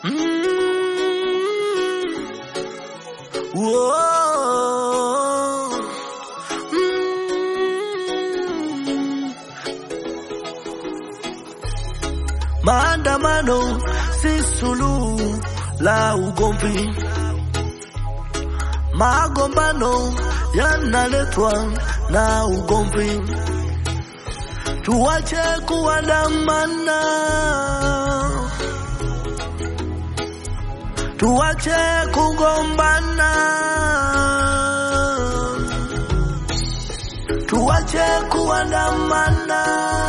Mm. Whoa. Mm. Maandamano si suluhu la ugomvi, magombano yanaletwa na ugomvi. Tuache kuandamana, tuache kugombana, tuache kuandamana,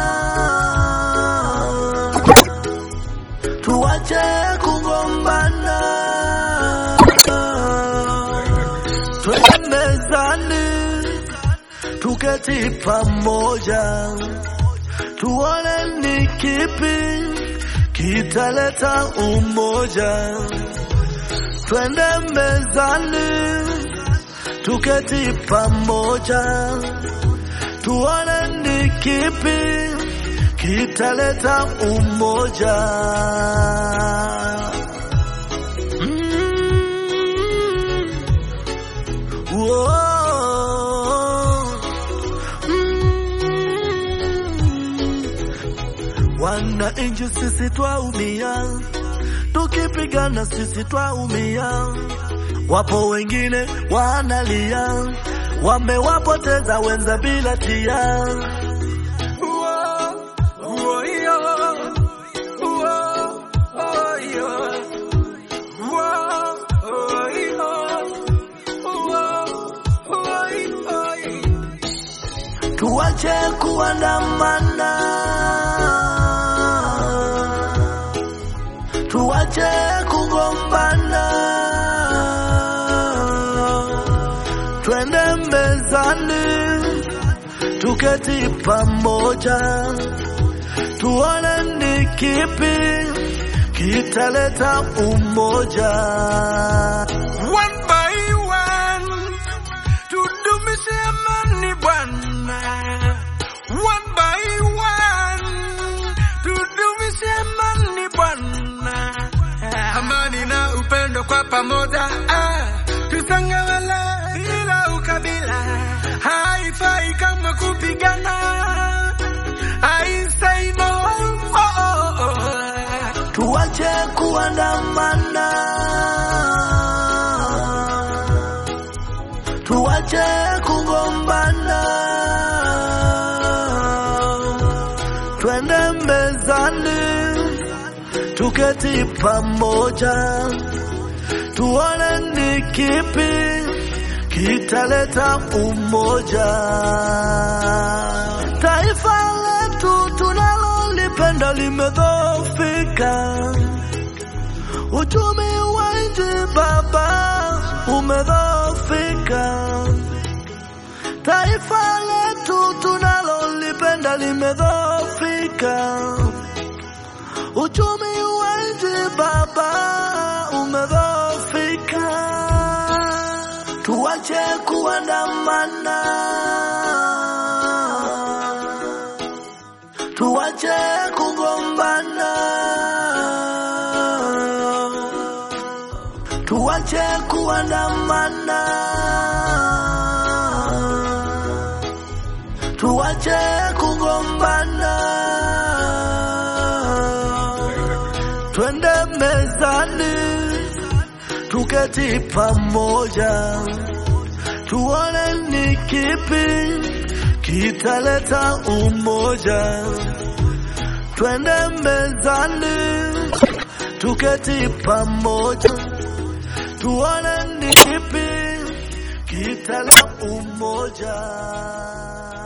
tuache kugombana, twende mezani, tuketi pamoja tuone ni kipi kitaleta umoja. Twende mezani, tuketi pamoja, tuone ni kipi kitaleta umoja. Mm. Whoa. Mm. Wananchi sisi twaumia, tukipigana sisi twaumia. Wapo wengine wanalia, wamewapoteza wenza bila tia. Tuache kuandamana, tuache kugombana, twende mezani, tuketi pamoja, tuone ni kipi kitaleta umoja. One by one, tudumishe amani Bwana. One by one, tudumishe amani Bwana. Amani na upendo kwa pamoja, ah, tusangamane bila ukabila. Haifai kama kupigana. I say no. Oh, oh, oh. Tuache kuandamana, tuache kugombana, twende mezani, tuketi pamoja, tuone ni kipi kitaleta umoja. Taifa letu tunalolipenda limedhoofika, uchumi wa nchi baba umedhoofika. Taifa letu tunalolipenda limedhoofika, uchumi wa nchi baba umedhoofika. Tuache kuandamana, tuache kugombana, tuache kuandamana, tuache kugombana, twende mezani, tuketi pamoja, tuone ni kipi kitaleta umoja. Twende mezani, tuketi pamoja, tuone ni kipi kitaleta umoja.